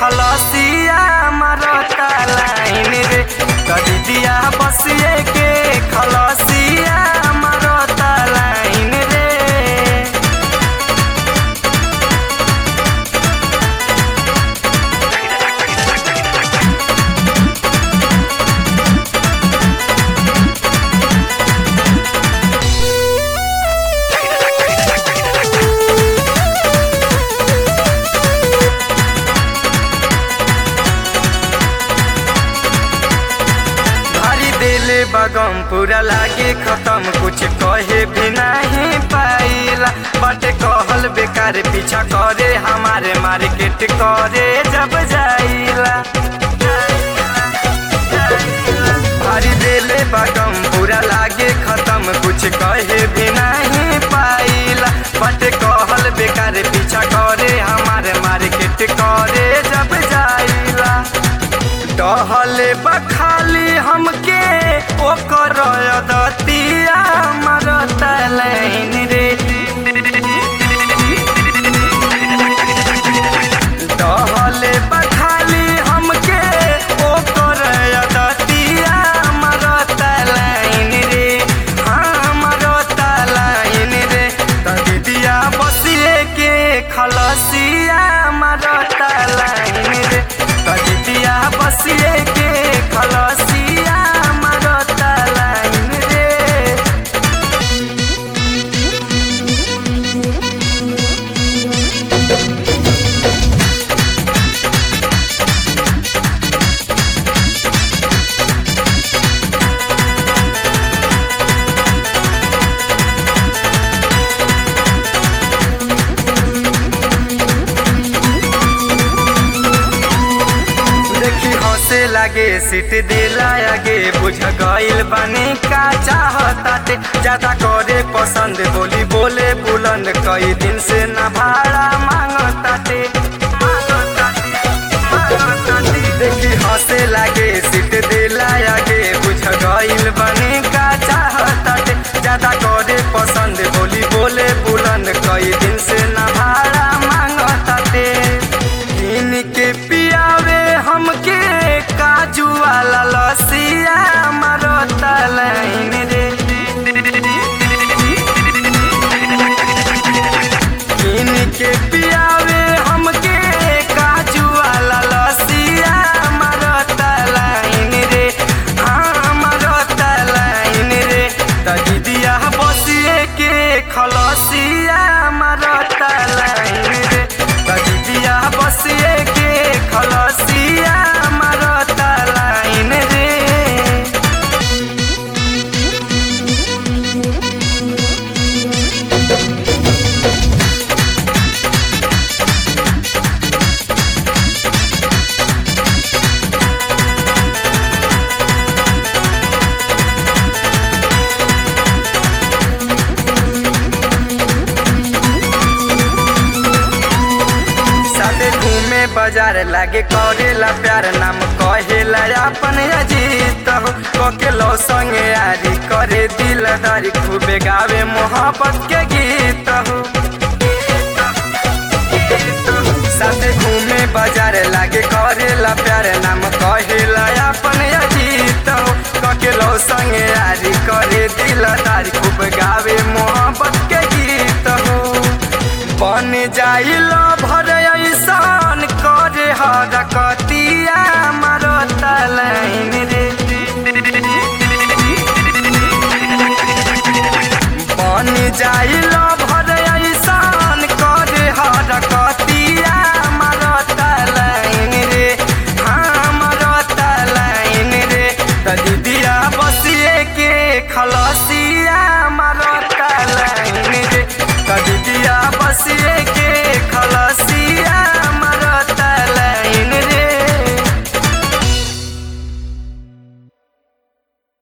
खलसिया मरता लाइन रे कदिया बसिए के खलसिया मरता लाइन रे भारी दिले बगम पूरा लागे खत्म कुछ कहे भी नहीं पाइला बटे कहल बेकार पीछा करे हमारे मार्केट करे जब जाइला भारी दिले बगम पूरा लागे खत्म कुछ कहे भी नहीं पाइला बटे कहल बेकार पीछा करे हमारे मार्केट करे जब जाइला टहले बखाली हमके ओकर दतिया मरता लाइन रे टहले बखाली हमके ओकर दतिया मरता लाइन रे हाँ मरता लाइन रे ददिया बसिए के खलसिया मरता लाइन रे ददिया बसिए के खलसिया मरता लाइन रे देखी हंसे लागे सीट दिला आगे बुझ गइल बानी का चाहताटे ज्यादा करे पसंद बोली बोले बुलंद कई दिन से ना भाड़ा मांगताटे देखी हंसे लागे सीट दिला आगे बुझ गइल बानी का चाहताटे ज्यादा करे पसंद बोली बोले बुलंद कई दिन से ना भाड़ा मांगताटे इनके पियावे हमके काजू वाला लसिया मरता लाइन रे इनके पियावे हमके काजू वाला लसिया मरता लाइन रे हाँ मरता लाइन रे तजिदिया बसिए के खलसिया मरता लाइन रे तजिदिया बसिए के खलसिया मरता लाइन रे साथे घूमे बाजार लागे करेला प्यार नाम कहेला अपन अजीत हो कोके लो संगे यारी करे दिलदारी खूबे गावे मोहब्बत के गीत हो साथे घूमे बाजार लागे करेला प्यार नाम कहेला अपन अजीत हो कोके लो संगे यारी करे दिलदारी खूब गावे मोहब्बत के गीत हो बन जाइल भर ऐसान करे हरकतिया मरता लाइन रे बन जाइल